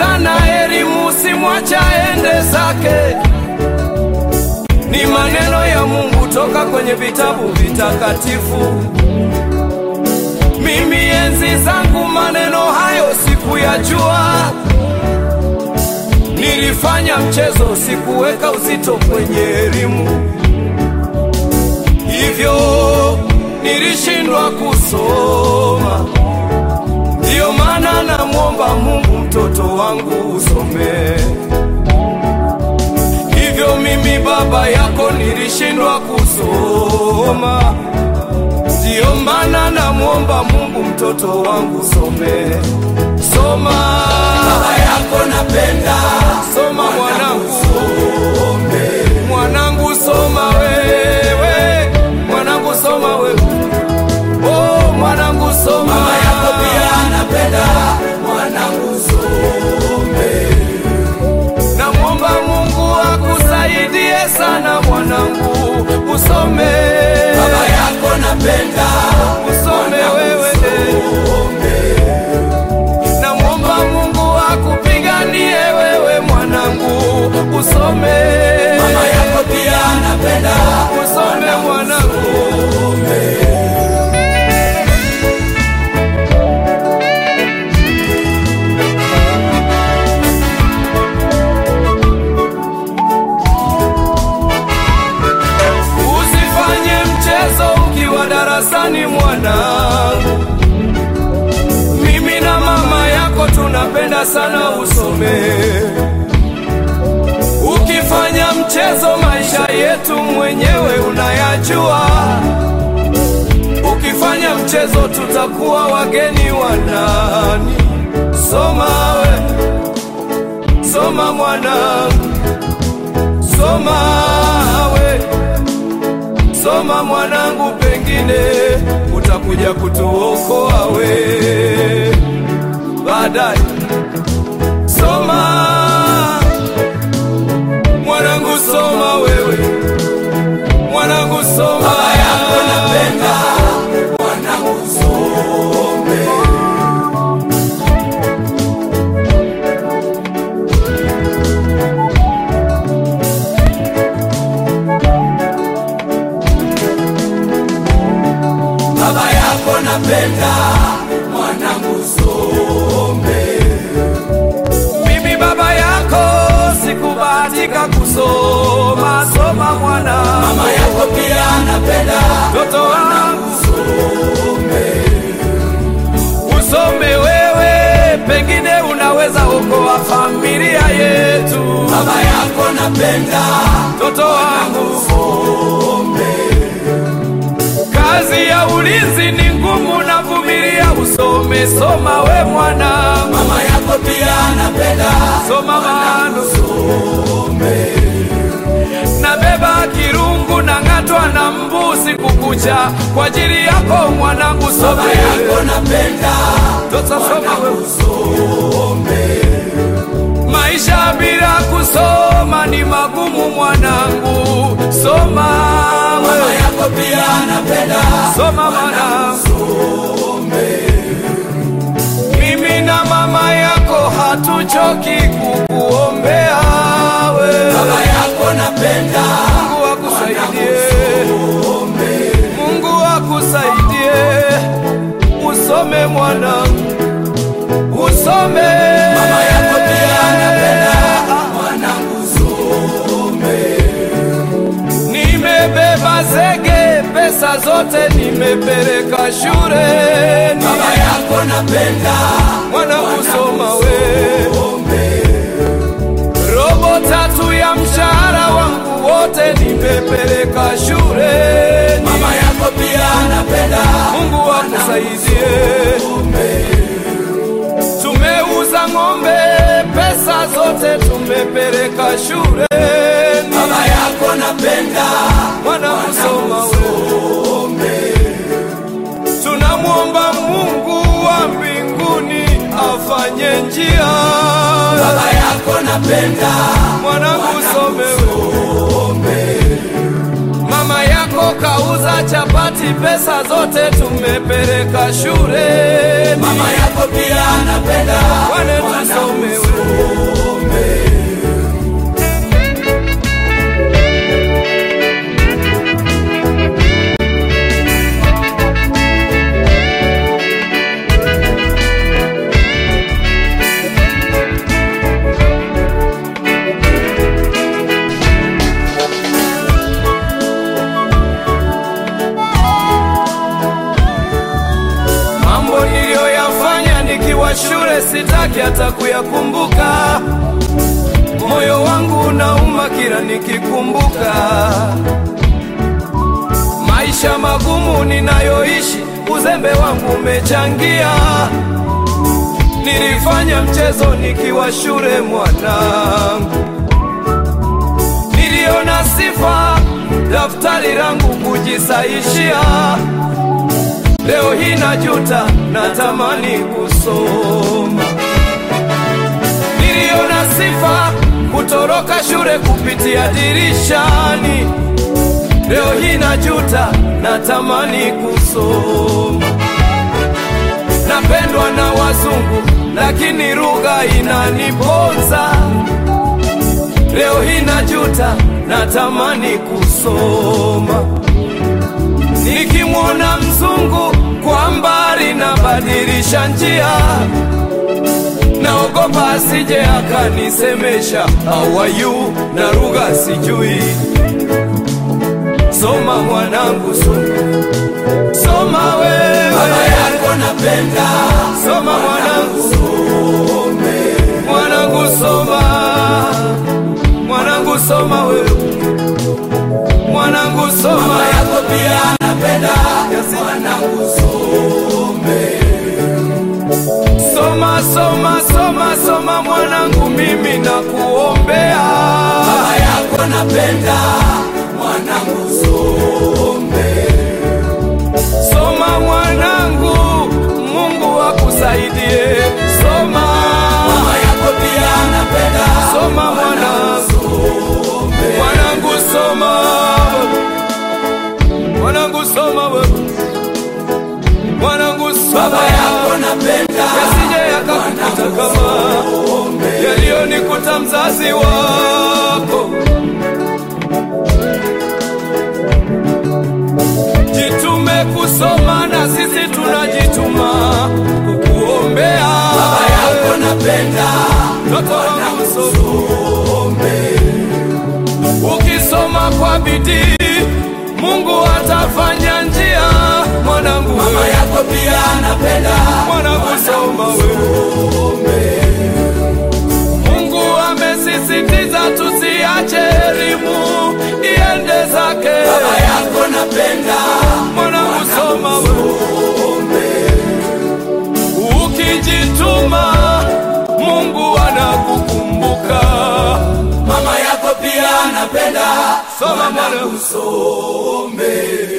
sana elimu, simwacha ende zake. Ni maneno ya Mungu toka kwenye vitabu vitakatifu. Mimi enzi zangu maneno hayo sikuyajua, nilifanya mchezo, sikuweka uzito kwenye elimu, hivyo nilishindwa kusoma. Ndiyo maana namwomba Mungu mtoto wangu usome. Hivyo mimi baba yako nilishindwa kusoma. Ndiyo maana namwomba Mungu mtoto wangu some. Soma Baba yako napenda soma mwanangu, mwanangu soma wewe, mwanangu soma wewe, oh mwanangu soma. Mama yako pia anapenda mwanangu some. Namwomba Mungu akusaidie sana mwanangu, usome Baba yako napenda usome wewe. Namwomba Mungu akupiganie wewe mwanangu, usome Mama yako pia anapenda usome mwanangu. Usifanye mchezo ukiwa darasani mwanangu. Mimi na mama yako tunapenda sana usome. Ukifanya mchezo maisha yetu mwenyewe unayajua. Ukifanya mchezo tutakuwa wageni wa nani? Soma we, soma mwanangu, soma we Soma mwanangu, pengine utakuja kutuokoa we baadaye. Soma mwanangu, soma wewe mwanangu, soma Baba yako napenda mwanangu some. Baba yako napenda mwanangu some. Mimi baba yako sikubahatika kusoma, soma mwana Mama yako pia anapenda mtoto wangu some. usome wewe, pengine unaweza okoa familia yetu. Baba yako napenda Mtoto wangu, some. kazi ya ulinzi ni ngumu, na vumilia, usome. Soma we mwana, Mama yako pia anapenda soma mano, some. nabeba kirungu na ng'atwa na mbuzi kukucha kwa ajili yako mwanangu, Baba some. yako napenda Mtoto soma wewe. some. Maisha bila kusoma ni magumu mwanangu, soma Mama wewe, yako pia anapenda soma mwanangu. some. Mimi na mama yako hatuchoki kukuombea we. Baba yako napenda Mungu akusaidie, some. Mungu akusaidie, usome mwanangu, usome. Mama yako pia anapenda mwanangu some. Nimebeba zege, pesa zote nimepeleka shuleni. Baba yako napenda Mwanangu soma we, some. robo tatu ya mshahara wangu wote nimepeleka shuleni. Mama yako pia anapenda Mungu akusaidie. Tumeuza ng'ombe, pesa zote tumepeleka shuleni. Baba yako napenda Mwanangu soma we, some. tunamwomba Mungu wa mbinguni afanye njia. Baba yako napenda Mwanangu some we, some. mama yako kauza chapati, pesa zote tumepeleka shuleni. Mama yako pia anapenda Wane tusome we, kuyakumbuka, moyo wangu unauma kila nikikumbuka maisha magumu ninayoishi, uzembe wangu umechangia. Nilifanya mchezo nikiwa shule mwanangu, niliona sifa daftari langu kujisaishia. Leo hii najuta, natamani kusoma. Niliona sifa kutoroka shule kupitia dirishani. Leo hii najuta, natamani kusoma. Napendwa na wazungu, lakini lugha inaniponza. Leo hii najuta, natamani kusoma. Nikimwona mzungu kwa mbali, nabadilisha njia, naogopa asije akanisemesha how are you, na lugha sijui. Soma mwanangu, soma, soma wewe, baba yako napenda soma mwanangu, some mwanangu soma, mwanangu soma wewe, mwanangu soma, mama yako pia napenda mwanangu some soma, soma, soma, soma mwanangu, mimi nakuombea, baba yako napenda mwanangu some soma mwanangu, Mungu akusaidie, soma, mama yako pia napenda soma mwanangu. Mwanangu soma, mwanangu soma wewe, mwanangu soma, baba yako napenda yasije yakakukuta kama yaliyonikuta mzazi wako. Jitume kusoma na sisi tunajituma kukuombea. baba yako napenda Mtoto wangu soma. Ukisoma kwa bidii, Mungu atafanya njia. Mwanangu mama wewe, yako pia napenda mwanangu soma wewe. Mungu amesisitiza tusiache elimu iende zake. baba yako napenda Mwanangu soma wewe. Ukijituma, Mungu anakukumbuka. mama yako pia napenda Soma mwanangu. some